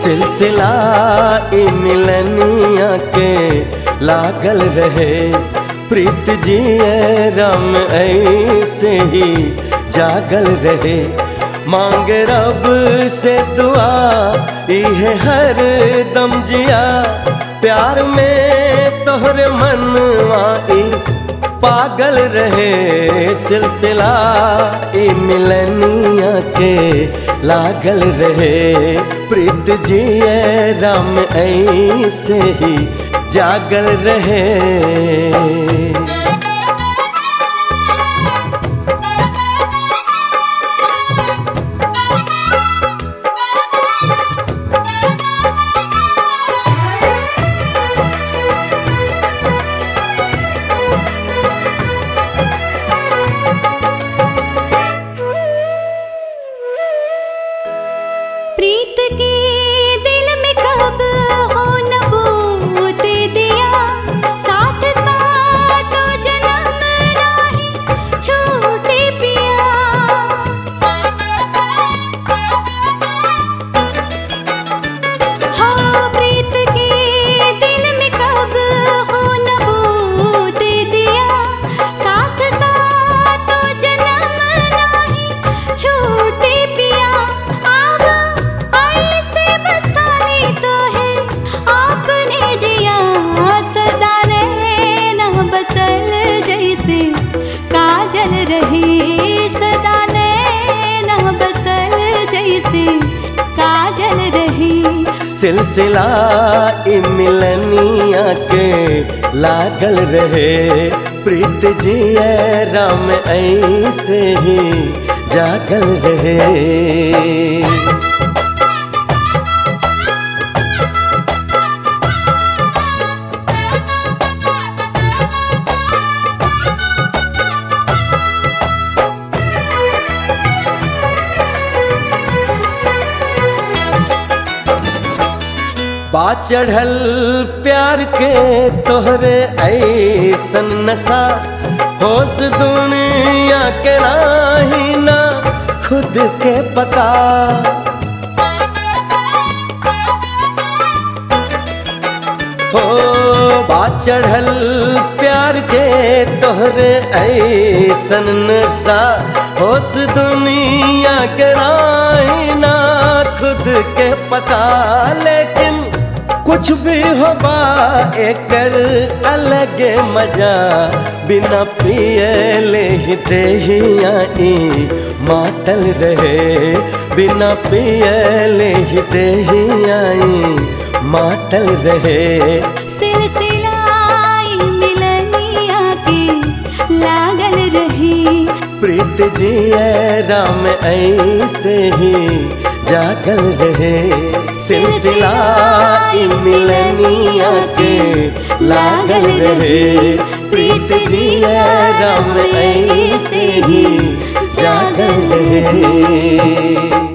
सिलसिला ई मिलनिया के लागल रहे प्रीत जिए राम ऐसे ही जागल रहे मांग रब से दुआ इहे हर दम जिया प्यार में तोहरे मनवा ई पागल रहे सिलसिला ई मिलनिया के लागल रहे प्रीत जिए राम ऐसे ही जागल रहे प्रीत के दिल में कब हो नबूत दिया साथ साथ जन्म राही छूटे पिया हाँ प्रीत के दिल में कब हो नबूत दिया साथ साथ जन्म राही छूटे पिया आव ऐसे बसाने तो है आपने जिया सदा रहना बसल जैसे काजल रहे सदा रहना बसल जैसे काजल रहे सिलसिला ई मिलनिया के लागल रहे प्रीत जिए राम ऐसे ही जागल रहे बा चढ़ल प्यार के तोहरे ऐसन नशा होश दुनिया के नाही ना खुद के पता हो बा चढ़ल प्यार के तोहरे ऐसन नशा होश दुनिया के नाही ना खुद के पता लेकिन कुछ भी होबा एकर अलग मजा बिना पियले ही देहिया ई मातल रहे बिना पियले ही देहिया ई मातल रहे सिलसिला ई मिलनिया के लागल रही प्रीत जिए राम ऐसे ही जागल रहे सिलसिला ई मिलनिया के लागल रहे प्रीत जिए राम ऐसे ही जागल रहे